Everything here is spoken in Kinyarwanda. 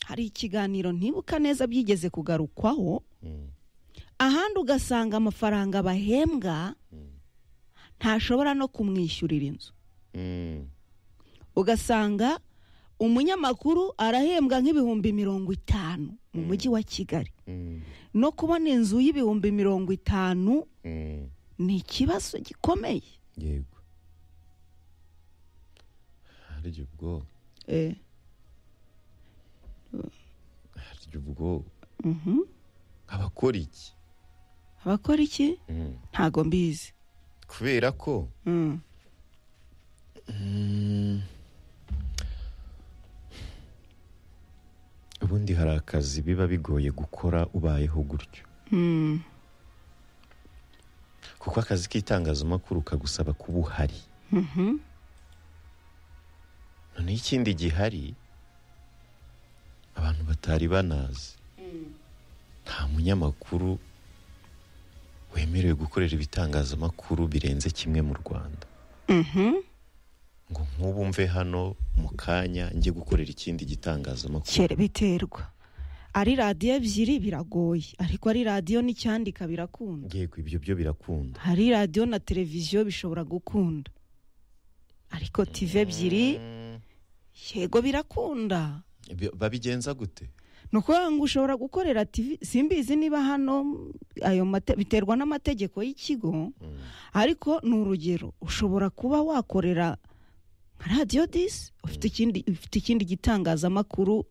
hari ikiganiro ntibuka neza byigeze kugarukwaho ahandi ugasanga amafaranga bahembwa ntashobora no kumwishyurira inzu ugasanga umunyamakuru arahembwa nk'ibihumbi mirongo itanu mu mujyi wa kigali no kubona inzu y'ibihumbi mirongo itanu ni ikibazo gikomeye yego harya ubwo Eh, harya ubwo mhm. abakora iki abakora iki Mm. ntago mbizi kubera ko Mm. ubundi hari akazi biba bigoye gukora ubayeho gutyo kuko akazi k'itangazamakuru kagusaba kuba uhari noneho ikindi gihari abantu batari banazi nta munyamakuru wemerewe gukorera ibitangazamakuru birenze kimwe mu rwanda ngo nk'ubu mve hano mu kanya njye gukorera ikindi gitangazamakuru kera biterwa ari radiyo ebyiri biragoye ariko ari radiyo n'icyandika birakunda yego ibyo byo birakunda hari radiyo na televiziyo bishobora gukunda ariko tive ebyiri yego birakunda Bi- babigenza gute ni ukuvuga ngo ushobora gukorera TV simbizi niba hano mm, ayo mate- biterwa n'amategeko y'ikigo ariko ni urugero ushobora kuba wakorera nka radiyo disi ufite ikindi ufite ikindi gitangazamakuru